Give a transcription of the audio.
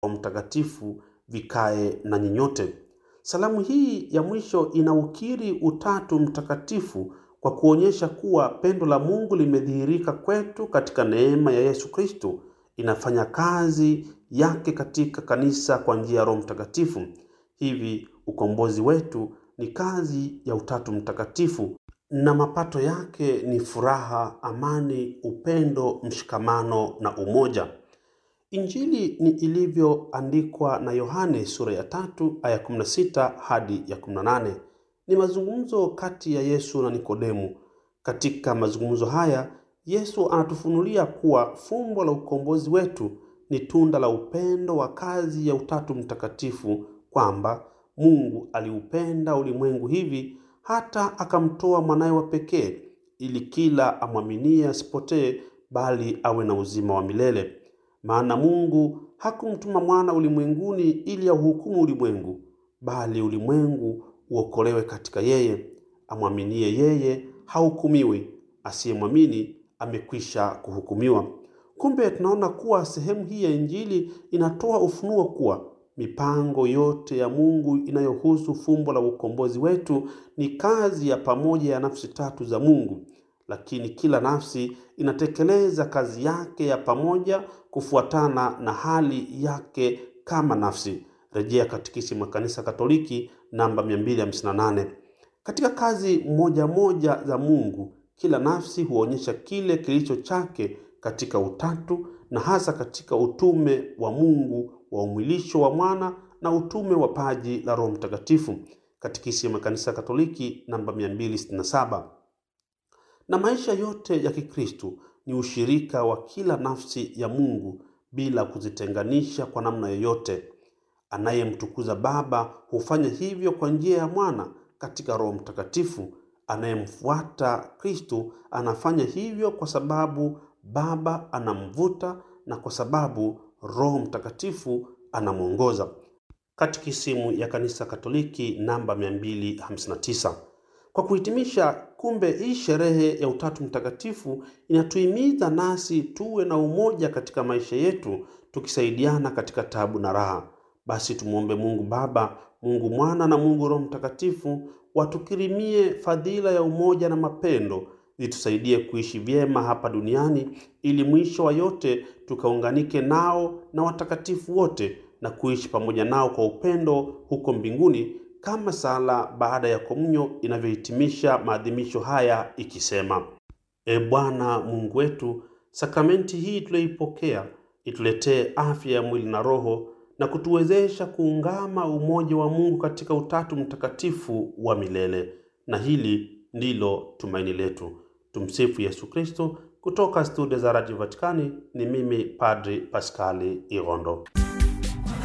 Roho Mtakatifu vikae na nyinyote. Salamu hii ya mwisho inaukiri Utatu Mtakatifu kwa kuonyesha kuwa pendo la Mungu limedhihirika kwetu katika neema ya Yesu Kristo, inafanya kazi yake katika kanisa kwa njia ya Roho Mtakatifu. Hivi ukombozi wetu ni kazi ya Utatu Mtakatifu na mapato yake ni furaha, amani, upendo, mshikamano na umoja. Injili ni ilivyoandikwa na Yohane sura ya tatu aya 16 hadi ya 18. Ni mazungumzo kati ya Yesu na Nikodemu. Katika mazungumzo haya, Yesu anatufunulia kuwa fumbo la ukombozi wetu ni tunda la upendo wa kazi ya Utatu Mtakatifu, kwamba Mungu aliupenda ulimwengu hivi hata akamtoa mwanaye wa pekee ili kila amwaminie asipotee bali awe na uzima wa milele. Maana Mungu hakumtuma mwana ulimwenguni ili auhukumu ulimwengu, bali ulimwengu uokolewe katika yeye. Amwaminie yeye hahukumiwi, asiyemwamini amekwisha kuhukumiwa. Kumbe tunaona kuwa sehemu hii ya Injili inatoa ufunuo kuwa mipango yote ya Mungu inayohusu fumbo la ukombozi wetu ni kazi ya pamoja ya nafsi tatu za Mungu, lakini kila nafsi inatekeleza kazi yake ya pamoja kufuatana na hali yake kama nafsi. Rejea Katekisimu ya Kanisa Katoliki namba 258. Katika kazi moja moja za Mungu, kila nafsi huonyesha kile kilicho chake katika utatu na hasa katika utume wa Mungu wa umwilisho wa mwana na utume wa paji la Roho Mtakatifu. Katekisimu ya Kanisa Katoliki namba 267. Na maisha yote ya Kikristo ni ushirika wa kila nafsi ya Mungu bila kuzitenganisha kwa namna yoyote. Anayemtukuza Baba hufanya hivyo kwa njia ya Mwana katika Roho Mtakatifu. Anayemfuata Kristo anafanya hivyo kwa sababu Baba anamvuta na kwa sababu Roho Mtakatifu anamwongoza. Katekisimu ya Kanisa Katoliki namba 259. Kwa kuhitimisha, kumbe hii sherehe ya Utatu Mtakatifu inatuhimiza nasi tuwe na umoja katika maisha yetu, tukisaidiana katika tabu na raha. Basi tumwombe Mungu Baba, Mungu Mwana na Mungu Roho Mtakatifu watukirimie fadhila ya umoja na mapendo zitusaidie kuishi vyema hapa duniani ili mwisho wa yote tukaunganike nao na watakatifu wote na kuishi pamoja nao kwa upendo huko mbinguni kama sala baada ya komunyo inavyohitimisha maadhimisho haya ikisema: E Bwana Mungu wetu, sakramenti hii tuliyoipokea ituletee afya ya mwili na roho na kutuwezesha kuungama umoja wa Mungu katika Utatu Mtakatifu wa milele. Na hili ndilo tumaini letu. Tumsifu Yesu Kristo. Kutoka studio za Radio Vatikani ni mimi Padri Paskali Irondo.